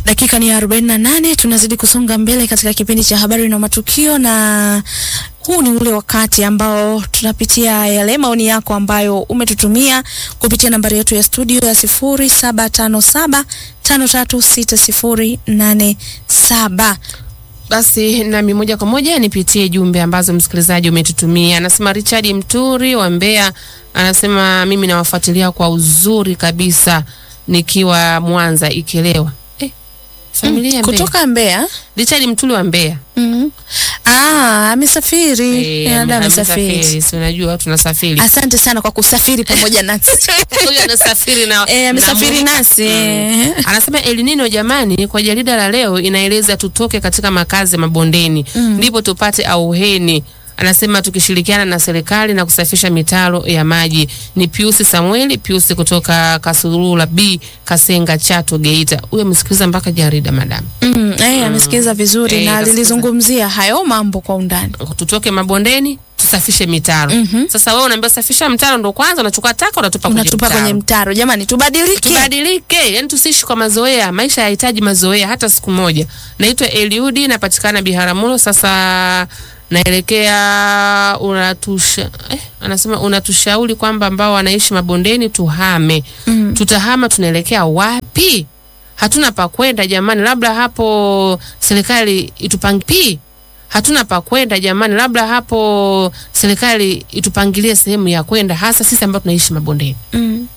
Dakika ni 48, tunazidi kusonga mbele katika kipindi cha habari na matukio, na huu ni ule wakati ambao tunapitia yale maoni yako ambayo umetutumia kupitia nambari yetu ya studio ya 0757536087. Basi nami moja kwa moja nipitie jumbe ambazo msikilizaji umetutumia. Anasema Richard Mturi wa Mbeya, anasema mimi nawafuatilia kwa uzuri kabisa nikiwa Mwanza Ikelewa. Eh, familia ya Mbeya. Kutoka Mbeya. Richard Mturi wa Mbeya. Mhm. Ah, amesafiri. Eh, Dada amesafiri. amesafiri. Si unajua tunasafiri. Asante sana kwa kusafiri pamoja nasi. Huyu anasafiri na Eh, amesafiri na- nasi. eh. Anasema El Nino jamani, kwa jarida la leo inaeleza tutoke katika makazi mabondeni ndipo tupate auheni. Anasema tukishirikiana na serikali na kusafisha mitaro ya maji. Ni Piusi Samueli Piusi kutoka Kasurula B Kasenga Chato Geita. Huyo amesikiliza mpaka jarida madam. Mm, eh, amesikiza vizuri Eh, na kasikiza. alilizungumzia hayo mambo kwa undani. Tutoke mabondeni tusafishe mitaro. Sasa wewe unaambia safisha mtaro ndo kwanza unachukua taka unatupa kwenye Unatupa mtaro. kwenye mtaro. Jamani, tubadilike. tubadilike yani tusiishi kwa mazoea maisha yahitaji mazoea hata siku moja naitwa eliudi napatikana biharamulo sasa naelekea unatusha eh, anasema unatushauri kwamba ambao wanaishi mabondeni tuhame mm. tutahama tunaelekea wapi hatuna pa kwenda jamani labda hapo serikali itupangie hatuna pa kwenda jamani labda hapo serikali itupangilie sehemu ya kwenda hasa sisi ambao tunaishi mabondeni Mm.